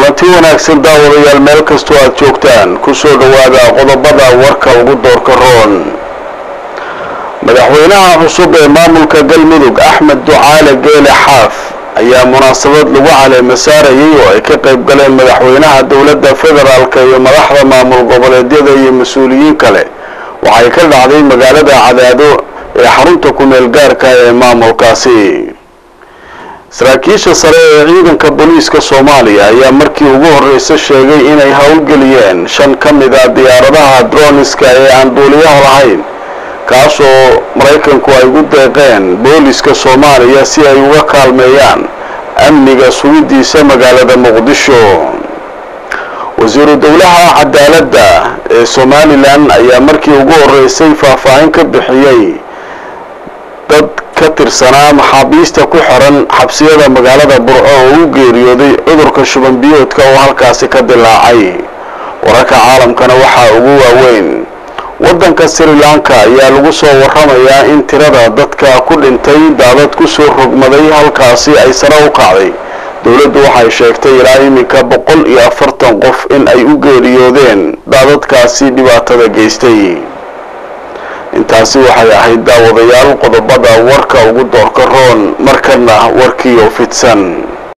kulanti wanaagsan daawadayaal meel kastoo aad joogtaan kusoo dhowaada qodobada warka ugu doorka roon madaxweynaha cusub ee maamulka galmudug axmed ducaale geele xaaf ayaa munaasabad lagu caleema saarayay oo ay ka qayb galeen madaxweynaha dowladda federaalk iyo madaxda maamul goboleedyada iyo mas-uuliyiin kale waxay ka dhacday magaalada cadaado ee xarunta ku-meel gaarka ee maamulkaasi saraakiisha sare ee ciidanka booliiska soomaaliya ayaa markii ugu horreysa sheegay inay howlgeliyeen shan ka mid a diyaaradaha droniska ee aan duuliyaha lahayn kaasoo maraykanku ay ugu deeqeen booliska soomaaliya si ay uga kaalmeeyaan amniga sugidiisa magaalada muqdisho wasiiru dowlaha cadaaladda ee somalilan ayaa markii ugu horreysay faahfaahin ka bixiyey dad ka tirsanaa maxaabiista ku xiran xabsiyada magaalada burco oo u geeriyooday cudurka shuban biyoodka oo halkaasi ka dilaacay wararka caalamkana waxaa ugu waaweyn waddanka sri lanka ayaa lagu soo warramayaa in tirada dadka ku dhintay daadad kusoo rogmaday halkaasi ay sare u kacday dowladdu waxay sheegtay ilaa iminka boqol iyo afartan qof in ay u geeriyoodeen daadadkaasi dhibaatada geystay intaasi waxay ahayd daawadayaal qodobada warka ugu doorka roon markana warkiioo fidsan